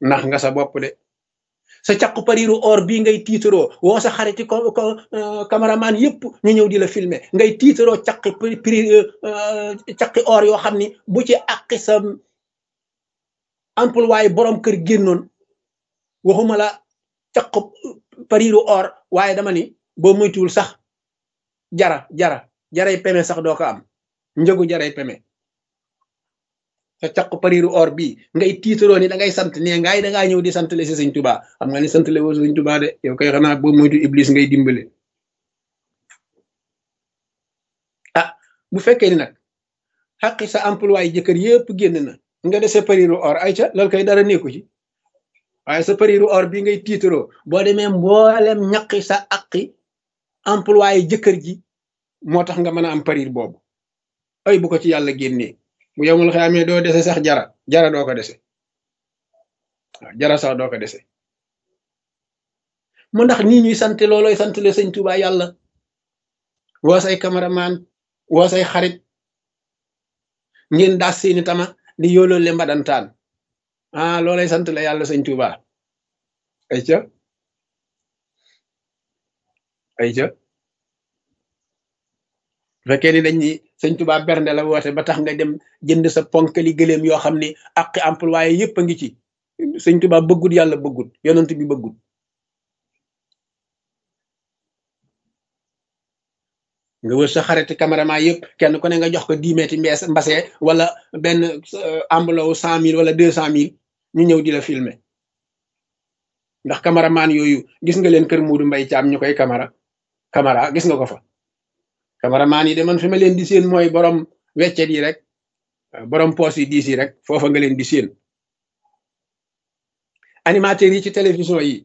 nax nga sa bopp de sa caqu pariru or bii ngay tiitaroo woo sa xariti ko ko cameraman yëpp ñu ñëw di la filmer ngay tiitaroo caqi pri caqi or yoo xam ni bu ci àqi sa employé borom kër génnoon waxuma la caqu pariru or waaye dama ni boo moytuwul sax jara jara jaray peme sax doo ko am njëgu jaray peme sa caq pariru or bii ngay tiitaroo ni da ngay sant ne ngaay da ngaa ñëw di sant le si sëñ tubaa xam nga ni sant le woo sëñ tubaa de yow koy xanaa boo moytu iblis ngay dimbale ah bu fekkee ni nag xaqi sa emploi jëkkër yëpp génn na nga dese pariru or ay ca loolu koy dara nekku ci waaye sa pariru or bii ngay tiitaroo boo demee mboolem ñaqi sa aqi emploi jëkkër ji moo tax nga mën a am parir boobu ay bu ko ci yàlla génnee bu yemul xamee doo dese sax jara jara doo ko dese waaw jara sax doo ko dese mu ndax nii ñuy sant looloy sant le sëñ Tuubaa yàlla woo say cameraman woo say xarit ngeen daas seeni tama di yooloo le mbadantaan ah loolay sant la yàlla sëñ Tuubaa ay ca ay ca bu fekkee ni dañ ni sëñ Tuubaa bernde la woote ba tax nga dem jënd sa ponkali gëléem yoo xam ni ak employé yëpp a ngi ci sëñ Tuubaa bëggut yàlla bëggut yonent bi bëggut nga wër sa xariti caméraman yëpp kenn ku ne nga jox ko dix mètres mbees mbase wala benn enveloppe cent mille wala deux cent mille ñu ñëw di la filmer ndax caméraman yooyu gis nga leen kër Muudu Mbay Caam ñu koy caméra caméra gis nga ko fa cameraman yi de man fi ma leen di seen mooy borom weccet yi rek borom poos yi diis yi rek foofa nga leen di seen animateurs yi ci télévision yi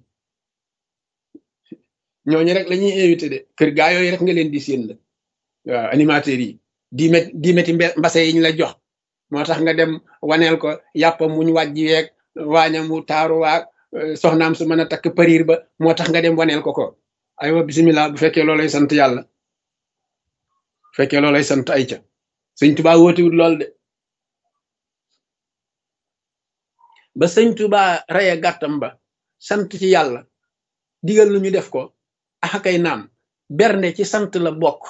ñooñu rek la ñuy invité de kër gaa yooyu rek nga leen di seen la waaw animateurs yi di met di meti mbase yi ñu la jox moo tax nga dem waneel ko yàppa muñ wàjji weeg waañam mu taaru waag soxnaam su mën a takk pariir ba moo tax nga dem waneel ko ko aywa bisimilah bu fekkee loolay sant yàlla fekkee loolay sant ay ca sëñ tubaa wóotiwut lool de ba sëñ tubaa reye gàttam ba sant ci yàlla digal lu ñu def ko axakay naam bernde ci sant la bokk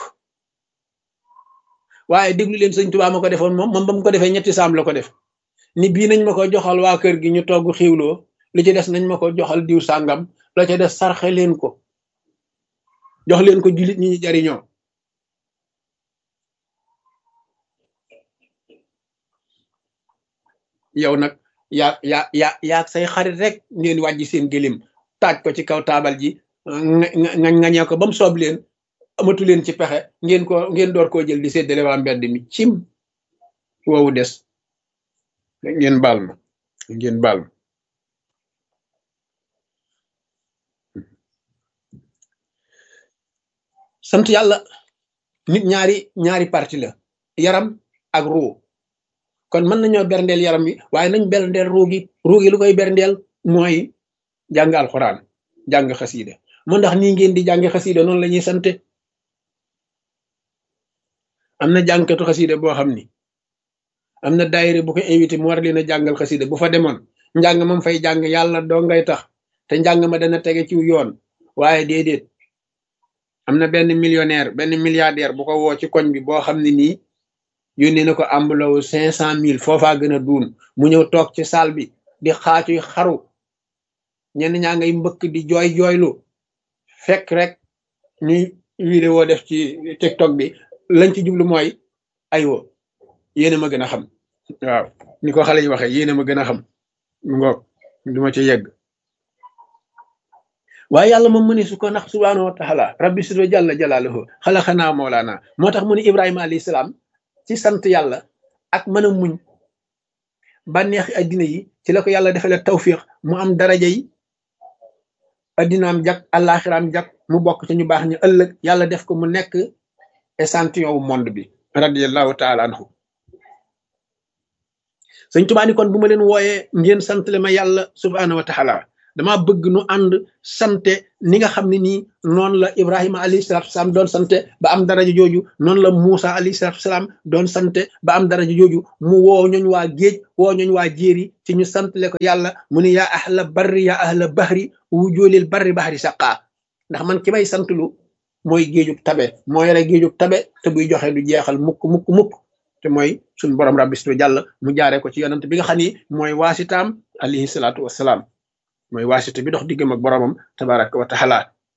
waaye déglu leen sëñ tubaa ma ko defoon moom moom ba mu ko defee ñetti saam la ko def ni bii nañ ma ko joxal waa kër gi ñu togg xiwloo li ci des nañ ma ko joxal diw sàngam la ca des sarxe leen ko jox leen ko jullit ñi ñu jariñoo yow nag yaa yaa yaa yaa say xarit rek ngeen wàjji seen gëlim taaj ko ci kaw taabal ji nga ngañee ko ba mu soob leen amatu leen ci pexe ngeen ko ngeen door koo jël di séddale waa mbedd mi cim woowu des ngeen baal ma ngeen baal ma sant yàlla nit ñaari ñaari parti la yaram ak ruu kon mën nañoo berndeel yaram wi waaye nañ berndeel ruugi ruugi lu koy berndeel mooy jàng alxuraan jàng xasiida mu ndax nii ngeen di jàng xasiida noonu la ñuy sante am na jàngkatu xasiida boo xam ni am na daayira bu ko invité mu war leen a jàngal xasiida bu fa demoon njàng mam fay jàng yàlla doo ngay tax te njàng ma dana tege ci yoon waaye déedéet am na benn millionnaire benn milliardaire bu ko woo ci koñ bi boo xam ne nii yónnee na ko ambulawu cinq cent mille foofaa gën a duun mu ñëw toog ci salle bi di xaacuy xaru ñenn ñaa ngay mbëkk di jooy jooylu fekk rek ñuy vidéo def ci tiktok bi lañ ci jublu mooy aywa yéena ma gën a xam waaw ni ko xale yi waxee yéena ma gën a xam mu ngoog du ma ci yegg waaye yàlla moom mu ne su ko nax subhaanahu wa taala rabbi sido jàlla jalaaluhu xalaxanaa moolaana moo tax mu ne ibrahima alayhi salaam ci sant yàlla ak mën a muñ bànneexi addina yi ci la ko yàlla defale tawfiq mu am daraja yi addinaam jag àllaaxiraam jag mu bokk ci ñu baax ñu ëllëg yàlla def ko mu nekk échantillon wu monde bi radiallahu taala anhu sëñ Tuubaa ni kon bu ma leen wooyee ngeen sant le ma yàlla subhaanahu wa taala dama bëgg nu ànd sante ni nga xam ne nii noonu la ibrahima alayhi salatu wasalaam doon sante ba am daraja jooju noonu la Muusa alayhi salatu wasalaam doon sante ba am daraja jooju mu woo ñooñ waa géej woo ñooñ waa jéeri ci ñu santale ko yàlla mu ne yaa ahla barri yaa ahla bahri wujoolil barri bahri saqaa ndax man ki may santlu mooy géejug tabe moo yore géejug tabe te buy joxe du jeexal mukk mukk mukk te mooy suñ borom rabbi situ jàll mu jaaree ko ci yonent bi nga xam ni mooy waasitaam alayhi salaatu wassalaam mooy waasita bi dox diggam ak boromam tabaraka wa taala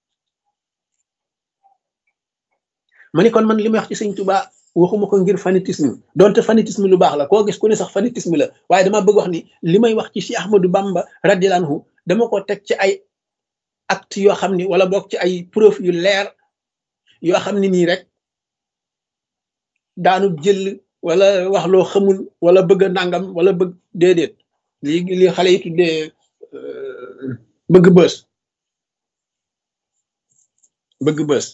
ma ni kon man li may wax ci sëñ Tuubaa waxuma ko ngir fanatisme donte fanatisme lu baax la koo gis ku ne sax fanatisme la waaye dama bëgg wax ni li may wax ci si Ahmadou Bamba radiyallahu anhu dama ko teg ci ay acte yoo xam ni wala boog ci ay preuve yu leer yoo xam ne nii rek daanu jël wala wax loo xamul wala bëgg a nangam wala bëgg déedéet li li xale yi tuddee bëgg bës bëgg bës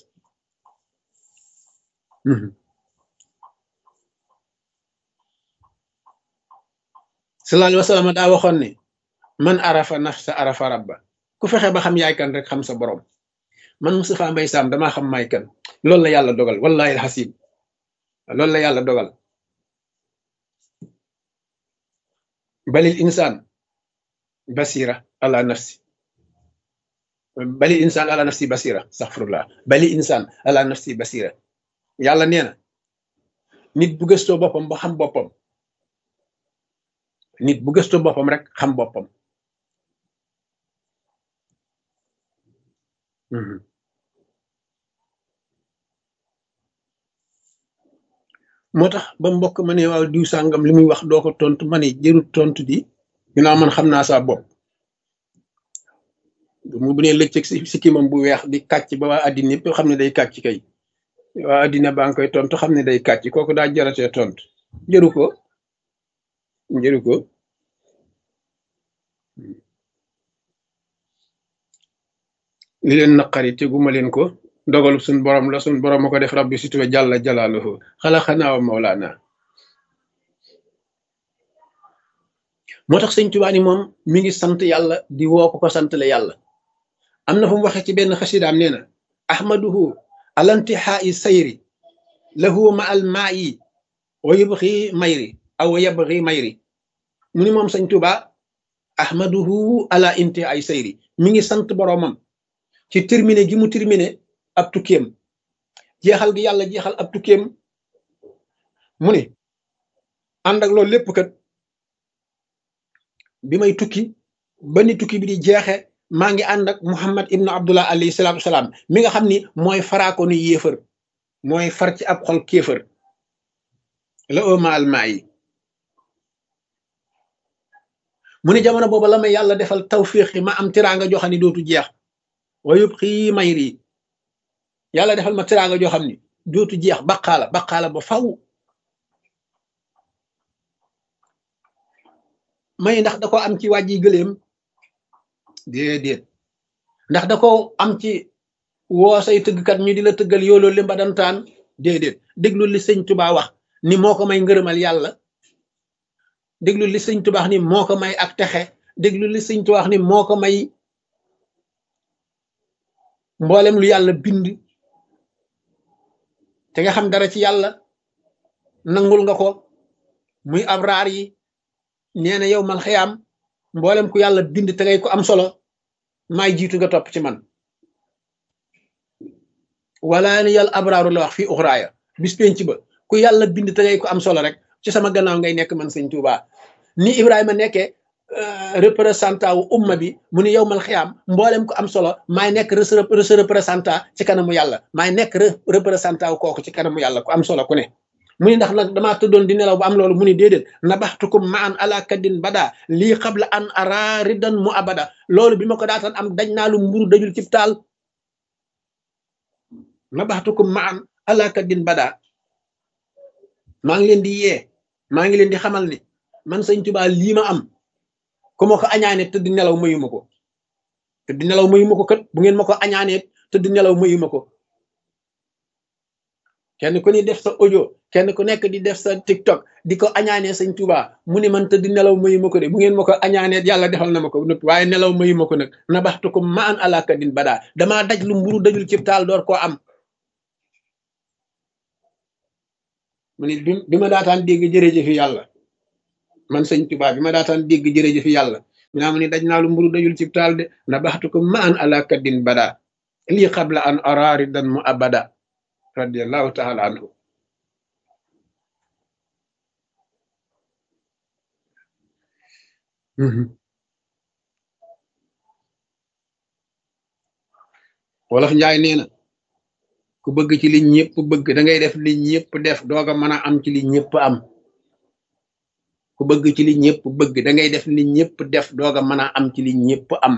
sallallahu alayhi wa sallam daa waxoon ne man arafa nafsa arafa rabba ku fexe ba xam yaay kan rek xam sa borom man Moustapha Mbaye Sam damaa xam maay kan loolu la yàlla dogal wallahi alxasim loolu la yàlla dogal balil insaan basira ala nafsi balil insaan ala nafsi basira astaghfirullah balil insaan ala nafsi basira yàlla nee na nit bu gëstoo boppam ba xam boppam nit bu gëstoo boppam rek xam boppam moo tax ba mbokk ma ne waaw diw sàngam li muy wax doo ko tontu ma ne jërut tontu di ginnaaw man xam naa saa bopp mu bu ne lëccëg si sikkimam bu weex di kàcc ba waa addina yëpp xam ne day kàcc kay waa addina baa ngi koy tontu xam ne day kàcc kooku daa jaratee tontu jëru ko jëru ko li leen naqari teguma leen ko dogalu suñ borom la suñ borom ma ko def rabbi situwe jàlla jalaaluhu xalaxanaa wa mawlaana moo tax sëñ Tuubaa ni moom mi ngi sant yàlla di woo ko ko sant la yàlla am na fu mu waxee ci benn xasidaam nee na ahmaduhu alantihaa'i sayri lahu ma al maa'i wa yubxi mayri aw wa yabxi mayri mu ni moom sëñ Tuubaa ahmaduhu ala intihaa'i sayri mi ngi sant boroomam ci terminé gi mu terminé ab tukkeem jeexal gi yàlla jeexal ab tukkeem mu ne ànd ak loolu lépp kat bi may tukki ba ni tukki bi di jeexe maa ngi ànd ak Muhammad ibnu Abdullah alayhi salaatu wasalaam mi nga xam ni mooy faraako ni yéefër mooy far ci ab xol kéefër la oma almaa yi mu ne jamono booba la may yàlla defal tawfiix yi ma am tiraanga joo xam ni dootu jeex wa yëpp xii mayri yàlla defal ma tiraanga joo xam ni dootu jeex baqaala baqaala ba faw may ndax da ko am ci wàjji gëléem déedéet ndax da ko am ci woo say tëggkat ñu di la tëggal yooloo li mbadantaan déedéet déglu li sëñ Tuubaa wax ni moo ko may ngërëmal yàlla déglu li sëñ Tuubaa wax ni moo ko may ak texe déglu li sëñ Tuubaa wax ni moo ko may mboolem lu yàlla bind te nga xam dara ci yàlla nangul nga ko muy abraar yi nee na yow mal xayaam mboolem ku yàlla bind te ngay ko am solo maay jiitu nga topp ci man wala ni yàlla abraaru la wax fii uxraaya bis penc ba ku yàlla bind te ngay ko am solo rek ci sama gannaaw ngay nekk man sëñ Tuubaa ni Ibrahima nekkee représentant wu umma bi mu ni yow mal xiyaam mboolem ko am solo maay nekk re représentant ci kanamu yàlla maay nekk représentant wu kooku ci kanamu yàlla ku am solo ku ne mu ni ndax nag damaa tëddoon di nelaw ba am loolu mu ni déedéet nabaxtukum ma an ala kaddin bada lii xabla an ara ridan mu abada loolu bi ma ko daataan am daj naa lu mburu dajul cib taal nabaxtukum ma an ala kaddin bada maa ngi leen di yee maa ngi leen di xamal ni man sëñ Tuubaa lii ma am ku ma ko añaane tëdd nelaw mayuma ko tëdd nelaw mayuma ko kat bu ngeen ma ko añaanee tëdd nelaw mayuma ko kenn ku ni def sa audio kenn ku nekk di def sa tiktok di ko añaanee sëñ Tuubaa mu ni man tëdd nelaw mayu ma ko de bu ngeen ma ko añaanee yàlla defal na ma ko nëpp waaye nelaw mayu ma ko nag na baxtu ko ma an alaka din badaa damaa daj lu mburu dajul cib taal door koo am mu ni bi bi ma daataan dégg jërëjëfi yàlla man sëñ Tuubaa bi ma daataan dégg jërëjëfi yàlla mi naa mu ni daj naa lu mburu dajul cib taal de na baxtu ko ma an alaka din badaa lii xabla an araari dan mu abada radiallahu taala anhu wolof njaay nee na ku bëgg ci li ñëpp bëgg da ngay def li ñëpp def dooga mën a am ci li ñëpp am ku bëgg ci li ñëpp bëgg da ngay def li ñëpp def dooga mën a am ci li ñëpp am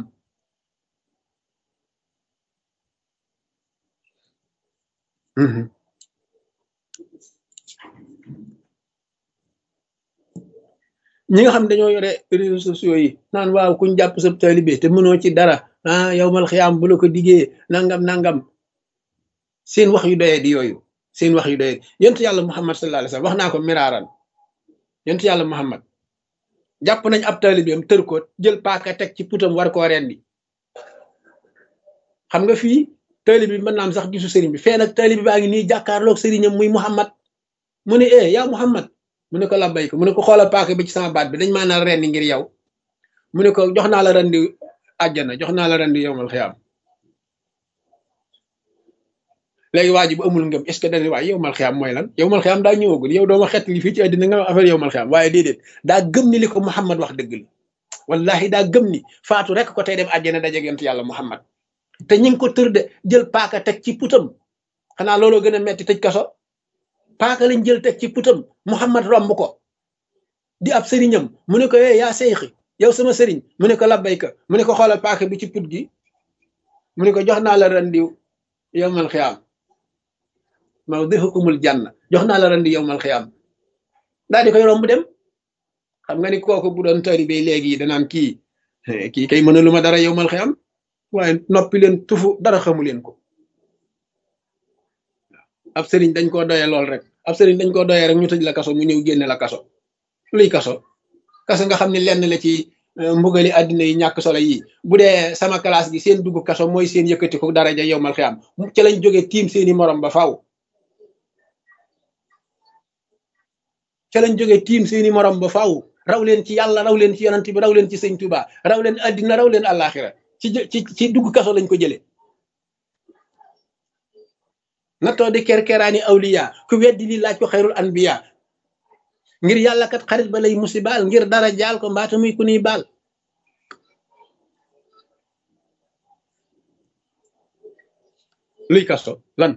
ñi nga xam dañoo yore réseaux sociaux yi naan waaw kuñ jàpp sa taalibe te mënoo ci dara ah yow mal xiyaam bu la ko diggee nangam nangam seen wax yu doyee di yooyu seen wax yu doyee yontu yàlla muhammad sallallahu alayhi wasallam wax naa ko miraaran yontu yàlla muhammad jàpp nañ ab taalibeem tër ko jël paaka teg ci putam war koo rendi xam nga fii taalibe bi mën naam sax gisu sëriñ bi fee nag taalibe baa ngi nii jàkkaarloog sëriñam muy muhammad mu ne eh yaa muhammad mu ne ko labbay ko mu ne ko xoolal paaka bi ci sama baat bi dañ maa naa rendi ngir yow mu ne ko jox naa la rendi àjjana jox naa la rendi yowmal xiyaam léegi waa ji bu amul ngëm est ce que dañuy waaye yowmal xiyaam mooy lan yowmal xiyaam daa ñëwagul yow dooma xett li fii ci àddina nga affaire yowmal xiyaam waaye déedéet daa gëm ni li ko Muhammad wax dëgg la wallahi daa gëm ni faatu rek ko tey dem àjjana dajeeg yonent yàlla Muhammad te ñi ngi ko tër de jël paaka teg ci putam xanaa looloo gën a metti tëj kaso paaka lañ jël teg ci putam Muhammad romb ko di ab sëriñam mu ne ko eh yaa seyxi yow sama sëriñ mu ne ko labbayka mu ne ko xoolal paaka bi ci put gi mu ne ko jox naa la rendiw yowmal xiyaam mawdihukumul janna jox naa la rendi yowmal xiyaam daal di koy romb dem xam nga ni kooku bu doon taalibe léegi danaan kii kii kay mën a lu ma dara yowmal xiyaam waaye noppi leen tufu dara xamu leen ko ab sëriñ dañ koo doyee lool rek ab sëriñ dañ koo doyee rek ñu tëj la kaso mu ñëw génne la kaso luy kaso kaso nga xam ne lenn la ci mbugali àddina yi ñàkk solo yi bu dee sama classe gi seen dugg kaso mooy seen yëkkati ko daraja yowmal xiyaam ci lañ jógee tiim seeni morom ba faaw ca lañ jógee tiim seeni morom ba faaw raw leen ci yàlla raw leen ci yonent bi raw leen ci sëñ Tuba raw leen àddina raw leen àllaaxira ci ci ci dugg kaso lañ ko jëlee nattoo di kerkeraani awliya ku weddi li laaj ko xayrul anbiya ngir yàlla kat xarit ba lay musibaal ngir dara jaal ko mbaata muy ku niy baal luy kaso lan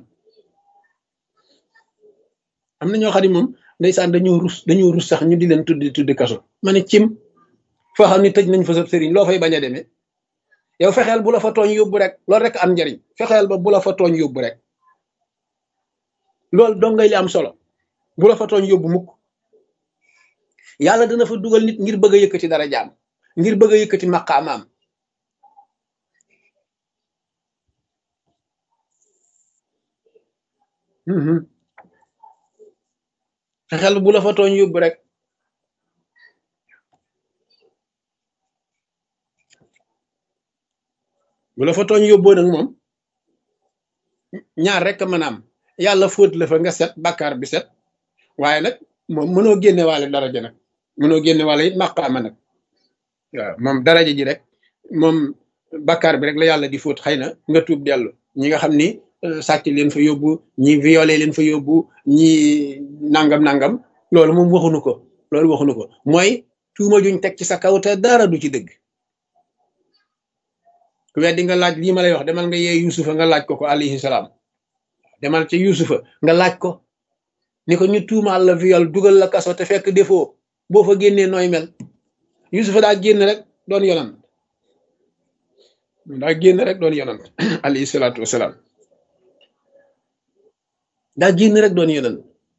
am na ñoo xam ne moom ndeysaan dañoo rus dañoo rus sax ñu di leen tuddi tuddi kaso ma ne cim foo xam ne tëj nañ fa sab sëriñ loo fay bañ a demee yow fexeel bu la fa tooñ yóbbu rek loolu rek am njariñ fexeel ba bu la fa tooñ yóbbu rek loolu dong ngay li am solo bu la fa tooñ yóbbu mukk yàlla dana fa dugal nit ngir bëgg a yëkkati dara jaam ngir bëgg a yëkkati maqaamaam fexeel bu la fa tooñ yóbbu rek bu la fa tooñ yóbboo nag moom ñaar rek mën a am yàlla fóot la fa nga set bàkkaar bi set waaye nag moom mënoo génne waale daraja nag mënoo génne waale it maqaama nag waaw moom daraja ji rek moom bàkkaar bi rek la yàlla di fóot xëy na nga tuub dellu ñi nga xam ni sàcc leen fa yóbbu ñi violé leen fa yóbbu ñi nangam nangam loolu moom waxunu ko loolu waxunu ko mooy tuuma juñ teg ci sa kaw te dara du ci dëgg ku weddi nga laaj lii ma lay wax demal nga yee yusufa nga laaj ko ko alayhi salaam demal ca yusufa nga laaj ko ni ko ñu tuumaal la viol dugal la kaso te fekk defoo boo fa génnee nooy mel yusufa daa génn rek doon yonant daa génn rek doon yonant alayhi salaatu wasalaam daa génn rek doon yonant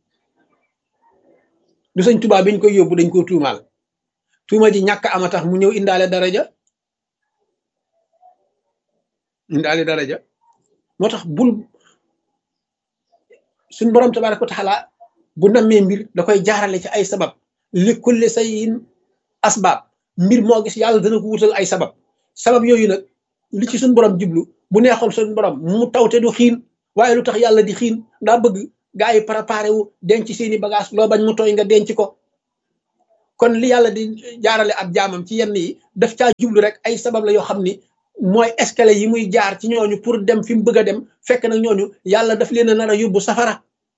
du sëñ tubaab biñ koy yóbbu dañ ko tuumaal tuuma ji ñàkk ama tax mu ñëw indaale daraja indaale daraja moo tax bul suñ borom tabaraka wa taala bu nammee mbir da koy jaarale ci ay sabab li kulli sayin asbaab mbir moo gis yàlla dana ko wutal ay sabab sabab yooyu nag li ci suñ borom jublu bu neexoon suñ borom mu tawte du xiin waaye lu tax yàlla di xiin daa bëgg gaa yi préparé wu denc seeni bagage loo bañ mu tooy nga denc ko kon li yàlla di jaarale ab jaamam ci yenn yi daf caa jublu rek ay sabab la yoo xam ni mooy escalier yi muy jaar ci ñooñu pour dem fi mu bëgg a dem fekk nag ñooñu yàlla daf leen a nar a yóbbu safara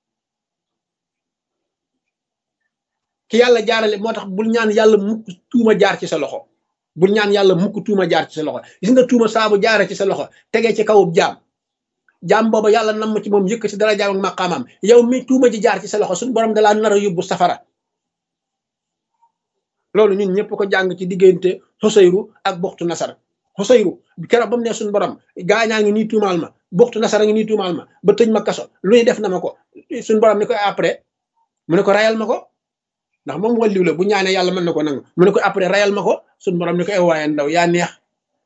ki yàlla jaarale moo tax bul ñaan yàlla mukk tuuma jaar ci sa loxo bul ñaan yàlla mukk tuuma jaar ci sa loxo gis nga tuuma saabu jaare ci sa loxo tegee ci kawub jaam jaam booba yàlla nam ci moom yëkk ci dara jaam ak maqaamam yow mi tuuma ji jaar ci sa loxo suñu borom dalaa nar a yóbbu safara loolu ñun ñëpp ko jàng ci diggante xusayru ak buxtu nasar xusayru keroog ba mu ne suñu borom gaañaa ngi nii tuumaal ma buxtu nasar a ngi nii tuumaal ma ba tëj ma kaso lu ñuy def na ma ko suñu borom ni ko après mu ne ko rayal ma ko ndax moom walliw la bu ñaanee yàlla mën na ko nangu mu ne ko après rayal ma ko suñu borom ni ko ew waaye ndaw yaa neex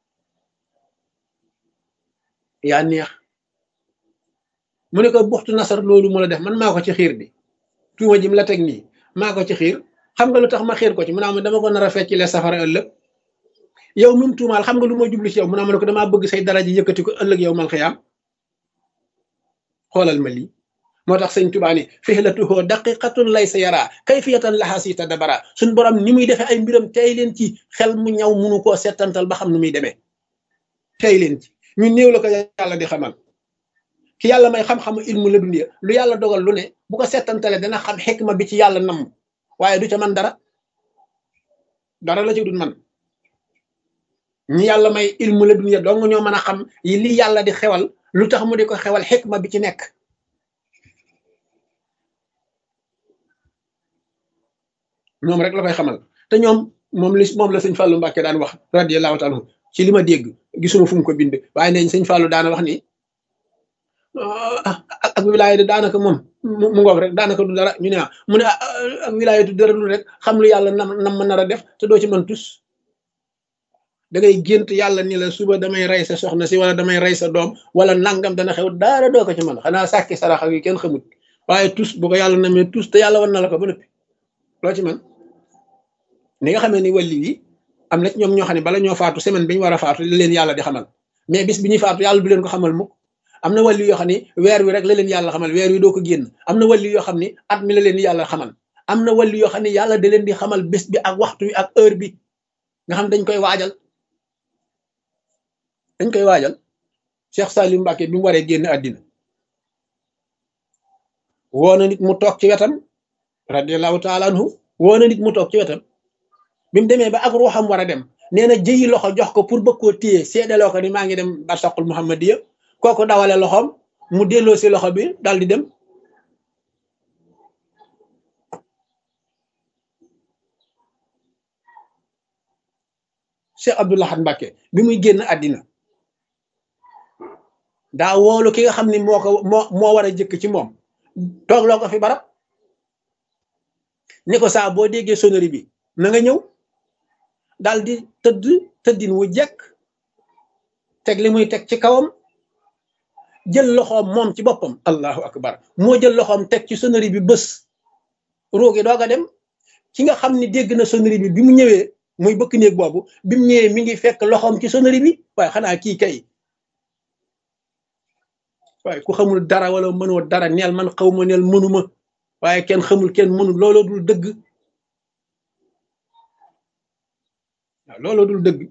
yaa neex mu ne ko buxtu nasar loolu mu la def man maa ko ci xiir bi tuuma jim la teg nii maa ko ci xiir xam nga lu tax ma xiir ko ci mu naa ma dama ko nar a fecc le safara ëllëg yow mum tuumaal xam nga lu ma jublu ci yow mu naa ma ne ko damaa bëgg say daraja yëkkati ko ëllëg yow mal xiyaam xoolal ma lii moo tax sëñ Tuubaa ni fihlatuhu daqiqatun laysa yara kayfiyatan laha si tadabara suñ borom ni muy defee ay mbiram tey leen ci xel mu ñaw munu koo settantal ba xam nu muy demee tey leen ci ñu néew la ko yàlla di xamal ki yàlla may xam-xamu ilmu la dunya lu yàlla dogal lu ne bu ko settantale dana xam xikma bi ci yàlla namm waaye du ca man dara dara la ci dul man ñi yàlla may ilmu la dunya dong ñoo mën a xam yi li yàlla di xewal lu tax mu di ko xewal xikma bi ci nekk ñoom rek la koy xamal te ñoom moom li moom la sëñ Fallou Mbacke daan wax radiyallahu taala ci li ma dégg gisuma fu mu ko bind waaye neñ sëñ Fallou daana wax ni ak wilaaya de daanaka moom mu ngoog rek daanaka du dara ñu ne ah mu ne ak wilaaya du dara lu rek xam lu yàlla nam nam ma nar a def te doo ci mën tus da ngay gént yàlla ni la suba damay rey sa soxna si wala damay rey sa doom wala nangam dana xew daara doo ko ci mën xanaa sàkki saraxa yi kenn xamut waaye tus bu ko yàlla namee tus te yàlla wan na la ko ba nëppi loo ci man ni nga xamee ni wàlli yi am na ci ñoom ñoo xam ne bala ñoo faatu semaine bi ñu war a faatu li leen yàlla di xamal mais bis bi ñuy faatu yàlla du leen ko xamal mukk am na wàlli yoo xam ne weer wi rek la leen yàlla xamal weer wi doo ko génn am na wàlli yoo xam ne at mi la leen yàlla xamal am na wàlli yoo xam ne yàlla da leen di xamal bés bi ak waxtu wi ak heure bi nga xam dañ koy waajal dañ koy waajal Cheikh Salim Mbacke bi mu waree génn àddina woo na nit mu toog ci wetam radiallahu taala anhu woo na nit mu toog ci wetam bi mu demee ba ak ruuxam war a dem nee na jëyi loxo jox ko pour bëgg koo téye seedaloo ko ni maa ngi dem barsaqul muhammadiya kooku dawale loxoom mu delloo si loxo bi dal di dem Cheikh Abdoul Ahad Mbacke bi muy génn àddina daa woolu ki nga xam ni moo ko moo moo war a jëkk ci moom toog loo ko fi barab ni ko saa boo déggee sonnerie bi na nga ñëw daal di tëdd tëddin wu jekk teg li muy teg ci kawam jël loxoom moom ci boppam allahu akbar moo jël loxoom teg ci sonnerie bi bés roogi doog a dem ki nga xam ni dégg na sonnerie bi bi mu ñëwee muy bëkk néeg boobu bi mu ñëwee mi ngi fekk loxoom ci sonnerie bi waaye xanaa kii kay waaye ku xamul dara wala mënoo dara neel man xaw ma neel mënuma waaye kenn xamul kenn mënul looloo dul dëgg waaw looloo dul dëgg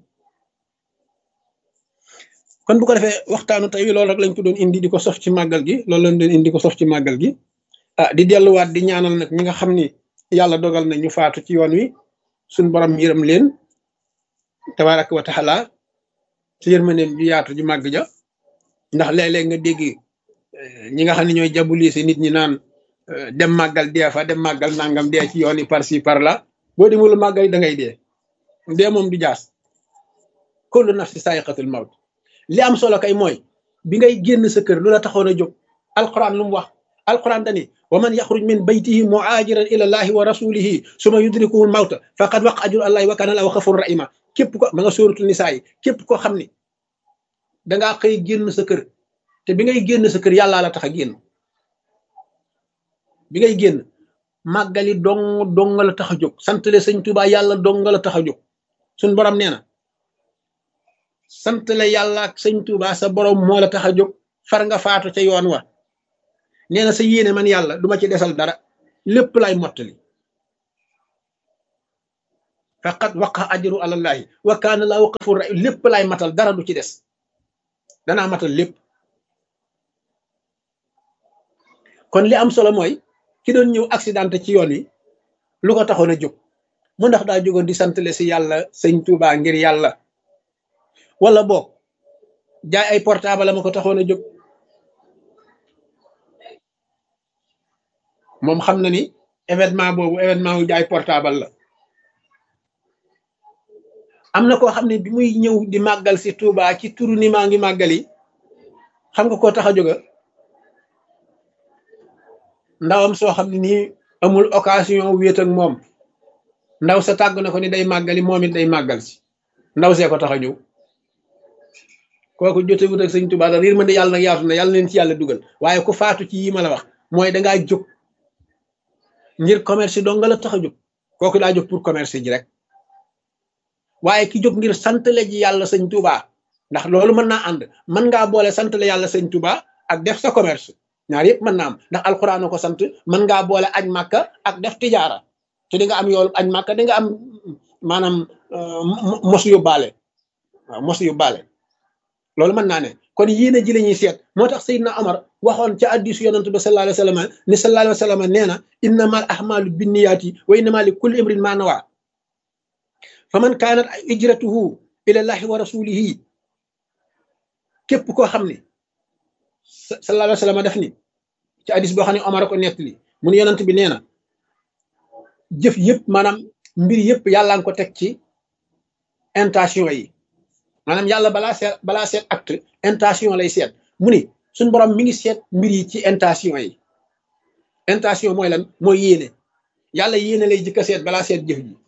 kon bu ko defee waxtaanu tey wi loolu rek lañ ko doon indi di ko sof ci màggal gi loolu lañ doon indi ko sof ci màggal gi ah di delluwaat di ñaanal nag ñi nga xam ni yàlla dogal na ñu faatu ci yoon wi suñ borom yërëm leen tabaraka wa taala ci yërmandeem ju yaatu ju màgg ja ndax léeg-léeg nga dégg ñi nga xam ne ñooy jabulise nit ñi naan dem màggal dee fa dem màggal nangam dee ci yoon yi par ci par là boo demul màggal da ngay dee dee moom du jaas kullu nafsi saayiqatul mawt li am solo kay mooy bi ngay génn sa kër lu la taxoon a jóg alquran lu mu wax alquran dani wa man yaxruj min baytihi muajiran ila allahi wa rasulihi suma yudrikuhu mawta faqad waqa ajru allahi wa kana lahu xafur rahima képp ko ma nga sóoratul nisaa yi képp koo xam ni dangaa xëy génn sa kër te bi ngay génn sa kër yàllaa la tax a génn bi ngay génn màggali dong dong la tax a jóg santale sëñ Tuubaa yàlla dong la tax a jóg suñ borom nee na santale yàlla ak sëñ Tuubaa sa borom moo la tax a jóg far nga faatu ca yoon wa nee na sa yéene man yàlla duma ci desal dara lépp lay mottali faqat waqa ajru alallahi wa kaana laahu xafur rahim lépp lay matal dara du ci des danaa matal lépp kon li am solo mooy ki doon ñëw accidenté ci yoon wi lu ko taxoon a jóg mu ndax daa jógoon di santale si yàlla sëñ Tuubaa ngir yàlla wala boog jaay ay portable ma ko taxoon a jóg moom xam na ni événement boobu événement wu jaay portable la am na koo xam ne bi muy ñëw di màggal si Tuubaa ci turu ni maa ngi màggali xam nga koo tax a jóga ndawam soo xam ne nii amul occasion wéet ak moom ndaw sa tàgg na ko ni day màggali moom it day màggal si ndaw see ko tax a ñëw kooku jotewut ak sëñ Tuubaa da riir ma de yàlla nag yaatu na yàlla leen ci yàlla dugal waaye ku faatu ci yi ma la wax mooy dangaa jóg ngir commerce dong nga la tax a jóg kooku daa jóg pour commerce ji rek waaye ki jóg ngir santale ji yàlla sëñ Tuubaa ndax loolu mën naa ànd mën ngaa boole santale yàlla sëñ Tuubaa ak def sa commerce ñaar yëpp mën naa am ndax alxuraan ko sant mën ngaa boole aj màkka ak def tijaara te di nga am yoolu aj màkka di nga am maanaam mos yu baale waaw mos yu baale loolu mën naa ne kon yéene ji la ñuy seet moo tax Seydina Omar waxoon ca hadiisu yonent ba sallallahu alayhi wa sallam ni sallallahu alayhi wa sallam nee na innamal ahmaalu binniyaati wa innama li kulli imrin ma nawa fa man kaanat ijratuhu ila llahi wa rasulihi képp koo xam ne sallallahu alayhi wa sallam def ni ci hadis boo xam ne Omar ko nettali mu ne yonent bi nee na jëf yëpp maanaam mbir yëpp yàlla nga ko teg ci intention yi maanaam yàlla balaa seet balaa seet acte intention lay seet mu ni suñ borom mi ngi seet mbir yi ci intention yi intention mooy lan mooy yéene yàlla yéene lay jëkk a seet balaa seet jëf ji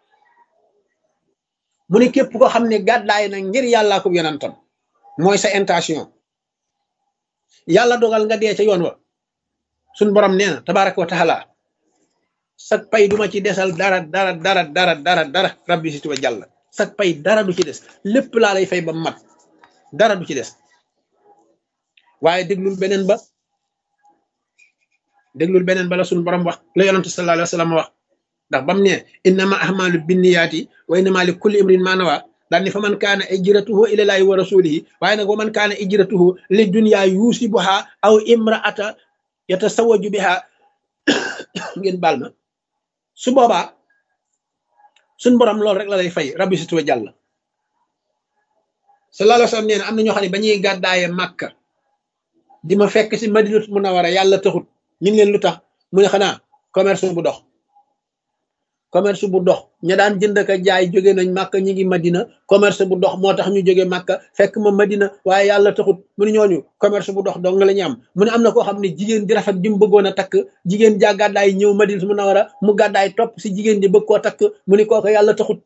mu ni képp ko xam ne gàddaay na ngir yàllaa ko yonentam mooy sa intention yàlla dogal nga dee ca yoon wa suñ borom nee na tabaraka wa taala sag pay duma ci desal dara dara dara dara dara dara rabbi si tuba jàll sag pay dara du ci des lépp laa lay fay ba mat dara du ci des waaye déglul beneen ba déglul beneen ba la suñ borom wax la yonante sallallahu alayhi wa sallam wax ndax bam ne innama ahmalu binniyaati wa innama li kulli imrin ma nawa daal ni fa man kaana ijratuhu ilallahi wa rasulihi waaye nag wa man kaana ijratuhu li dunya yusibuha aw imraata yatasawaju biha ngeen baal ma su boobaa suñ borom loolu rek la lay fay rabbi situwa jàll sallallahu alayhi wa sallam nee na am na ñoo xam ne ba ñuy gàddaaye màkka di ma fekk si madinatu munawara yàlla taxut ñu ngi leen lu tax mu ne xanaa commerce bu dox commerce bu dox ña daan jënd ka jaay jóge nañ màkka ñi ngi madina commerce bu dox moo tax ñu jóge màkka fekk ma madina waaye yàlla taxut mu ne ñooñu commerce bu dox dong la ñu am mu ne am na koo xam ne jigéen di rafet ji mu bëggoon a takk jigéen ja gàddaay ñëw madina mu nawara mu gàddaay topp si jigéen ji bëgg koo takk mu ne kooku yàlla taxut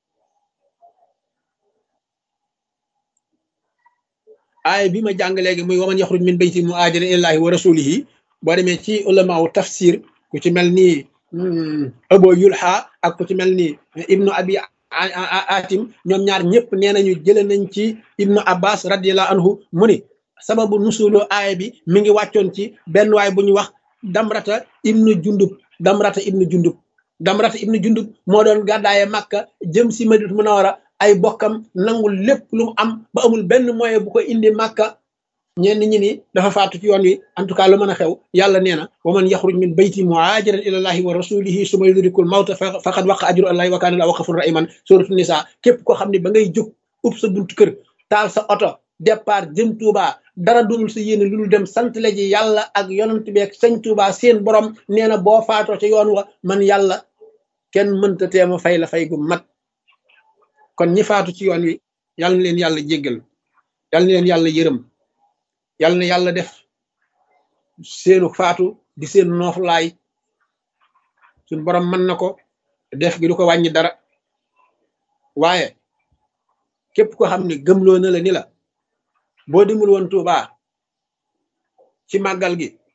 aay bi ma jàng léegi muy waman yaxruj min bayti mu aajira ilallahi wa rasulihi boo demee ci ulamaaw tafsir ku ci mel nii abo yulxa ak ku ci mel ni ibnu abi atim ñoom ñaar ñëpp nee nañu jële nañ ci ibnu abbas radiallahu anhu mu ni sababu nusulu aaya bi mi ngi wàccoon ci benn waay bu ñu wax damrata ibnu jundub damrata ibnu jundub damrata ibnu jundub moo doon gàddaaye màkka jëm si madinatu munawara ay bokkam nangul lépp lu mu am ba amul benn moyen bu ko indi màkka ñenn ñi ni dafa faatu ci yoon wi en tout cas lu mën a xew yàlla nee na wa man yaxruj min bayti muhajiran ila llahi wa rasulihi suma yudrikul mawta faqad waqa ajru allahi wa kana la waqafun rahiman suratu nisa képp koo xam ne ba ngay jóg ub sa buntu kër taal sa oto départ jëm Touba dara dulul sa yéene lu dul dem sant la ji yàlla ak yonent bi ak sëñ Touba seen borom nee na boo faatoo ca yoon wa man yàlla kenn mënta teema fay la fay gu mat kon ñi faatu ci yoon wi yàlla na leen yàlla jéggal yàlla na leen yàlla yërëm yàlla na yàlla def seenu faatu di seen nooflaay suñ borom mën na ko def gi du ko wàññi dara waaye képp ko xam ne gëmloo na la ni la boo dimul woon Tuuba ci màggal gi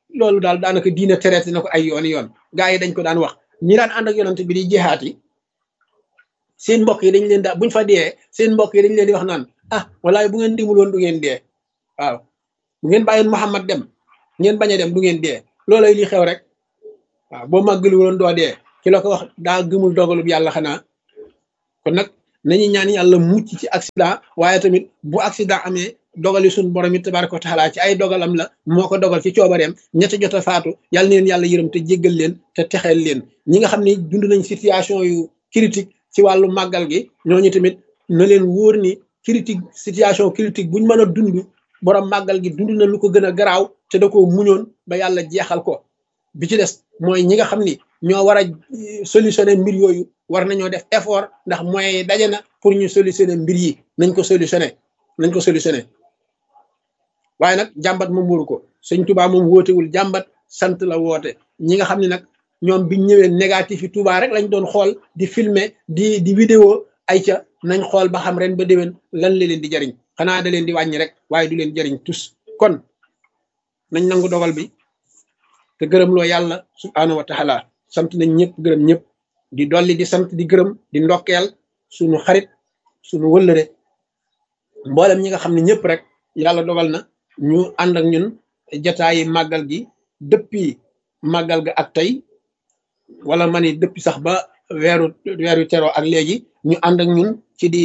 loolu daal daanaka diina traité na ko ay yoon yoon gaa yi dañ ko daan wax ñi daan ànd ak yonante bi di jihaat yi seen mbokk yi dañ leen daa buñ fa dee seen mbokk yi dañ leen di wax naan ah walaay bu ngeen dimul woon du ngeen dee waaw bu ngeen bàyyoon Muhammad dem ngeen bañ a dem du ngeen dee loolay li xew rek waaw boo màggali woon doo dee ci la ko wax daa gëmul dogalub yàlla xanaa kon nag nañu ñaan yàlla mucc ci accident waaye tamit bu accident amee dogali suñ borom it tabaraka wa taala ci ay dogalam la moo ko dogal ci coobareem ñett jot a faatu yàlla neen yàlla yërëm te jéggal leen te texeel leen ñi nga xam ne dund nañ situation yu critique ci wàllu màggal gi ñooñu tamit na leen wóor ni critique situation critique buñ mën a dund borom màggal gi dund na lu ko gën a garaaw te da ko muñoon ba yàlla jeexal ko bi ci des mooy ñi nga xam ni ñoo war a solutionner mbir yooyu war nañoo def effort ndax mooy daje na pour ñu solutionner mbir yi nañ ko solutionner nañ ko solutionner waaye nag jàmbat moom waru ko sëñ Touba moom wootewul jàmbat sant la woote ñi nga xam ne nag ñoom biñ ñëwee négatif yi Touba rek lañ doon xool di filmer di di vidéo ay ca nañ xool ba xam ren ba déwén lan la leen di jariñ xanaa da leen di wàññi rek waaye du leen jariñ tus kon nañ nangu dogal bi te gërëm loo yàlla subhaanahu wa taala sant nañ ñëpp gërëm ñëpp di dolli di sant di gërëm di ndokkeel suñu xarit suñu wëllëre mboolem ñi nga xam ne ñëpp rek yàlla dogal na ñu ànd ak ñun jataayi màggal gi depuis màggal ga ak tey wala ma ni depuis sax ba weeru weeru teroo ak léegi ñu ànd ak ñun ci di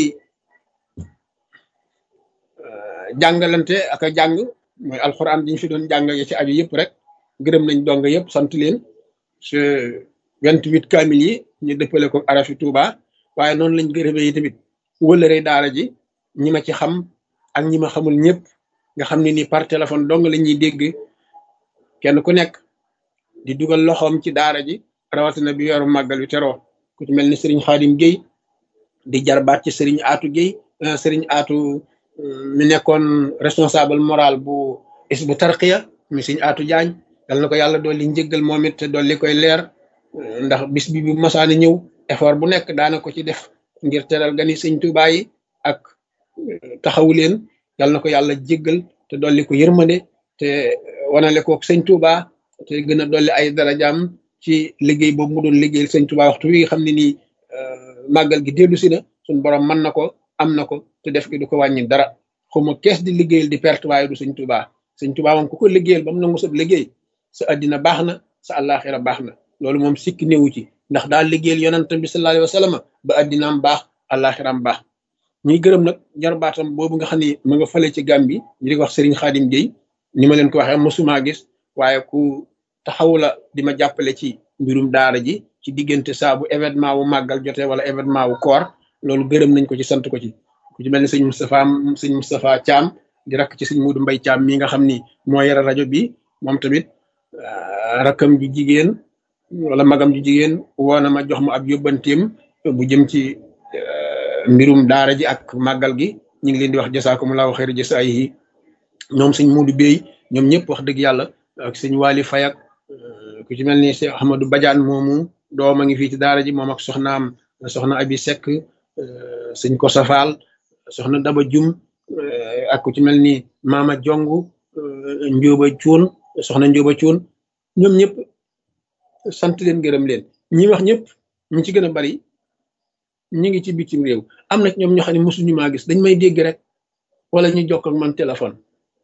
jàngalante ak a jàng mooy alxuraan diñ fi doon jàng ya ci aju yëpp rek gërëm nañ dong yëpp sant leen ce vingt-huit kamil yi ñu dëppale ko arafi Touba waaye noonu lañ gërëmee yi tamit wëlëre daara ji ñi ma ci xam ak ñi ma xamul ñëpp nga xam ne ni par téléphone dong la ñuy dégg kenn ku nekk di dugal loxoom ci daara ji rawatina bi yoru màggal wi teroo ku ci mel ni Serigne Khadim Gueye di jarbaat ci Serigne Atou Gueye Serigne Atou mi nekkoon responsable moral bu is bu tarqiya mi Serigne Atou Diagne yal na ko yàlla dolli njëggal moom it te dolli koy leer ndax bis bi bu masaana ñëw effort bu nekk daana ko ci def ngir teral gani sëñ Tuubaa yi ak taxawu leen yal na ko yàlla jéggal te dolli ko yërmande te wanale ko sëñ Tuubaa te gën a dolli ay darajaam ci liggéey boobu mu doon liggéeyal sëñ Tuubaa waxtu wi nga xam ne nii màggal gi dellu si na suñ borom mën na ko am na ko te def gi du ko wàññi dara xuma kees di liggéeyal di perte waaye du sëñ Tuubaa sëñ Tuubaa moom ku ko liggéeyal ba mu nangu sa liggéey sa addina baax na sa àllaaxira baax na loolu moom sikki néewu ci ndax daal liggéeyal yonentam bi sallallahu alayhi wa sallam ba addinaam baax àllaaxiraam baax ñuy gërëm nag jarbaatam boobu nga xam ne ma nga fële ci Gàmbi ñu di wax Serigne Khadim Gueye ni ma leen ko waxee mosuma gis waaye ku taxawu la di ma jàppale ci mbirum daara ji ci diggante saa bu événement wu màggal jotee wala événement wu koor loolu gërëm nañ ko ci sant ko ci ku ci mel ni sëñ Moustapha sëñ Moustapha Thiam di rakk ci sëñ Modou Mbaye Thiam mi nga xam ni moo yore rajo bi moom tamit rakkam ju jigéen wala magam ju jigéen woo na ma jox ma ab yóbbanteem bu jëm ci mbirum daara ji ak màggal gi ñu ngi leen di wax jasaakumullahu xayra jasaayihi ñoom sëñ Muudu Bey ñoom ñëpp wax dëgg yàlla ak sëñ Waali Fayak ku ci mel ni Cheikh Ahmadou Badiane moomu doom a ngi fii ci daara ji moom ak soxnaam soxna Abi Seck sëñ Kosa Fall soxna Daba Jum ak ku ci mel ni Mama Jong Njóoba Cuun soxna Njóoba Cuun ñoom ñëpp sant leen gërëm leen ñi wax ñëpp ñu ci gën a bari ñu ngi ci bitim réew am na ñoom ñoo xam ne mosuñu maa gis dañ may dégg rek wala ñu jokk ak man téléphone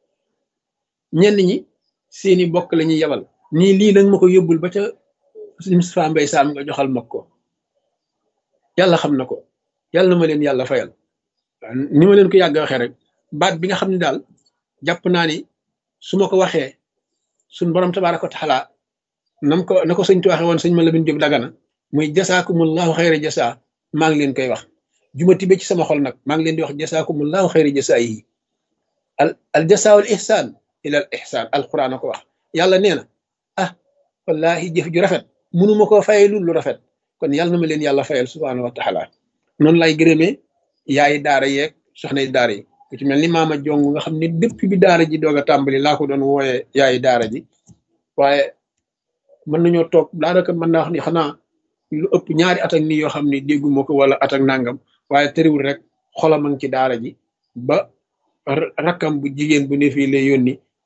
ñenn ñi seeni bokk la ñuy yebal nii lii nag ma ko yóbbul ba ca Moustapha Mbaye Sam nga joxal ma ko yàlla xam na ko yàlla na ma leen yàlla fayal ni ma leen ko yàgg waxee rek baat bi nga xam ne daal jàpp naa ni su ma ko waxee suñ borom tabaaraka wa taala nam ko na ko sëñ tu waxee woon sëñ ma la bin jóg dagana muy jasaakumullahu xayra jasaa maa ngi leen koy wax juma tibe ci sama xol nag maa ngi leen di wax jasaakumullahu xayra jasaa yi al al jasaa wal ihsaan ila al ihsaan alquran a ko wax yàlla nee na ah wallahi jëf ju rafet mënuma koo fayee lu lu rafet kon yàlla na ma leen yàlla fayal subhaanahu wa taala noonu lay gërëmee yaayi daara yeeg soxnay daara yi ku ci mel ni maama jong nga xam ne depuis bi daara ji doog a tàmbali laa ko doon wooyee yaayi daara ji waaye mën nañoo toog daanaka mën naa wax ni xanaa lu ëpp ñaari at ak nii yoo xam ne dégguma ko wala at ak nangam waaye tëriwul rek xolam a ngi ci daara ji ba rakkam bu jigéen bu ne fii lay yónni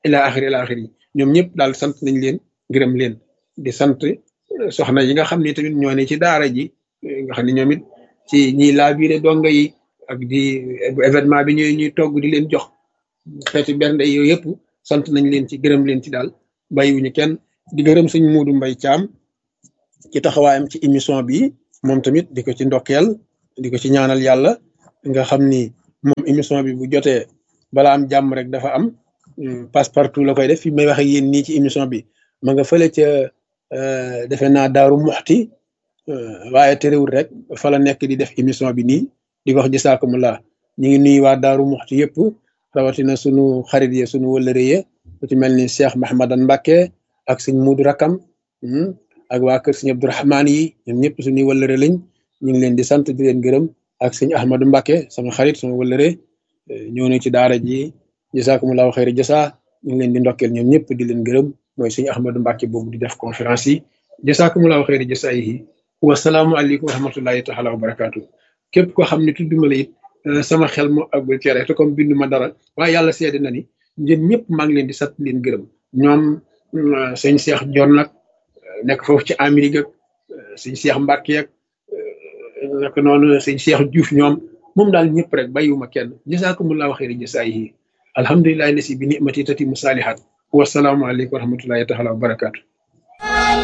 ila axiri ila axiri ñoom ñëpp daal sant nañ leen gërëm leen di sant soxna yi nga xam ne tamit ñoo ne ci daara ji nga xam ne ñoom it ci ñiy laabiire donga yi ak di événement bi ñuy ñuy togg di leen jox xeeti bernde yooyu yëpp sant nañ leen ci gërëm leen ci daal bàyyiwuñu kenn di gërëm sëñ Muudu Mbay Caam ci taxawaayam ci émission bi moom tamit di ko ci ndokkeel di ko ci ñaanal yàlla nga xam ni moom émission bi bu jotee bala am jàmm rek dafa am passe partout la koy def fi may wax ak yéen nii ci émission bi ma nga fële ca defe naa daaru muxti waaye terewul rek fa la nekk di def émission bi nii di ko wax jisaakumulaa ñu ngi nuyu waa daaru muxti yëpp rawatina sunu xarit ye sunu wëllëre ye ku ci mel ni Cheikh Mahamadan Mbacke ak sëñ Muudu Rakam ak waa kër sëñ Abdourahmaan yi ñoom ñëpp suñuy wëllëre lañ ñu ngi leen di sant di leen gërëm ak sëñ Ahmadou Mbacke sama xarit sama wëllëre ñëw na ci daara ji jisaakumulaahu xayri jasa ñu ngi leen di ndokkeel ñoom ñëpp di leen gërëm mooy sëñ Ahmadou Mbacke boobu di def conférence yi jisaakumulaahu xayri jasa yi wasalaamualeykum wa rahmatullahi taala wa barakaatu képp koo xam ne tudduma la it sama xel moo àggul ci rek te comme bindu ma dara waaye yàlla seede na ni yéen ñëpp maa ngi leen di sant leen gërëm ñoom sëñ Cheikh Dior nag nekk foofu ci Amérique ak sëñ Cheikh Mbacke ak naka noonu sëñ Cheikh Diouf ñoom moom daal ñëpp rek bàyyiwuma kenn jasaakumullahu xayri jasaayihi alhamdulillahi lasi bi nimati tati musaalihat wasalaamualeykum wa rahmatullahi taala wa barakaatu